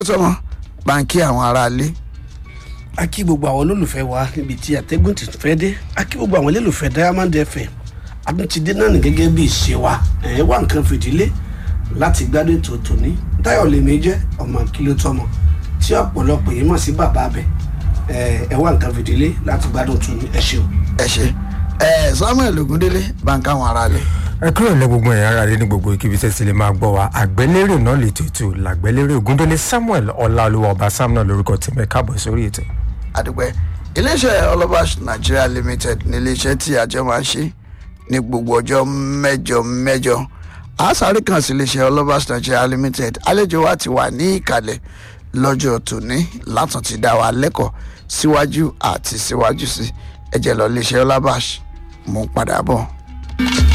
sọmọ báńkì àwọn aráalé a kí gbogbo àwọn olólùfẹ́ wa níbi tí àtẹ́gùn ti fẹ́ dé a kí gbogbo àwọn olólùfẹ́ diamond fm àtúntìdé náà ní gẹ́gẹ́ bí ìṣe wa ẹ̀ wá nǹkan fìdílé láti gbádùn ètò tòní táyọ̀ lèmi jẹ́ ọmọ kìlọ̀ tọmọ tí ọ̀pọ̀lọpọ̀ yìí mọ̀ sí bàbá abẹ ẹ̀ wá nǹkan fìdílé láti gbádùn tòní ẹ ṣeun. ẹ ṣe ẹ samuel ogundele báńkì àwọn aráalé ẹ kúrò lẹ gbogbo ẹ̀yà ara rẹ ní gbogbo ikibi tẹ́ ti lè máa gbọ́ wa àgbẹ̀lérè náà lè tètò làgbẹ̀lérè ògúndélé samuel ọláolúwa ọba samuel lórúkọ tèmi káàbọ̀ sórí ètò. àdúpẹ́ iléeṣẹ́ ọlọ́bàṣ nigeria limited ní iléeṣẹ́ tí àjọ máa ń ṣe ní gbogbo ọjọ́ mẹ́jọ mẹ́jọ àṣàrí kan sí iléeṣẹ́ ọlọ́bàṣ nigeria limited àlejò wa ti wà ní ìkàlẹ̀ lọ́jọ́ tòní látàn ti dá wa lẹ́kọ̀ọ́ síwájú àti síwájú sí ẹ̀jẹ̀ lọ iléeṣẹ́ ọlọ́bàṣ mú padà bọ̀.